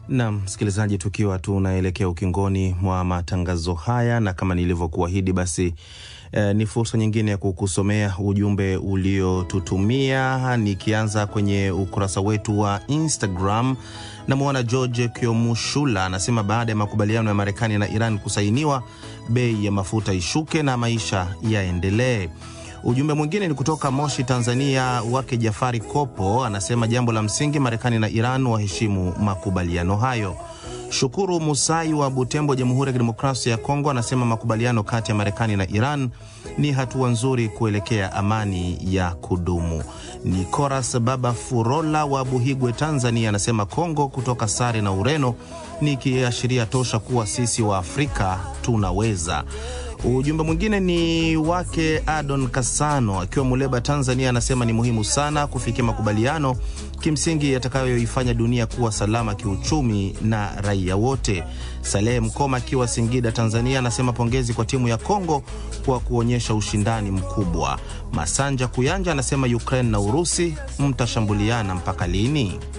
Nam msikilizaji, tukiwa tunaelekea ukingoni mwa matangazo haya na kama nilivyokuahidi, basi eh, ni fursa nyingine ya kukusomea ujumbe uliotutumia, nikianza kwenye ukurasa wetu wa Instagram. Namwona George Kiomushula anasema baada ya makubaliano ya Marekani na Iran kusainiwa, bei ya mafuta ishuke na maisha yaendelee. Ujumbe mwingine ni kutoka Moshi, Tanzania, wake Jafari Kopo anasema jambo la msingi, Marekani na Iran waheshimu makubaliano hayo. Shukuru Musai wa Butembo, Jamhuri ya Kidemokrasia ya Kongo, anasema makubaliano kati ya Marekani na Iran ni hatua nzuri kuelekea amani ya kudumu. Nicolas Baba Furola wa Buhigwe, Tanzania, anasema Kongo kutoka sare na Ureno ni kiashiria tosha kuwa sisi wa Afrika tunaweza. Ujumbe mwingine ni wake Adon Kasano akiwa Muleba, Tanzania, anasema ni muhimu sana kufikia makubaliano kimsingi yatakayoifanya dunia kuwa salama kiuchumi na raia wote. Salehe Mkoma akiwa Singida, Tanzania, anasema pongezi kwa timu ya Kongo kwa kuonyesha ushindani mkubwa. Masanja Kuyanja anasema Ukraine na Urusi mtashambuliana mpaka lini?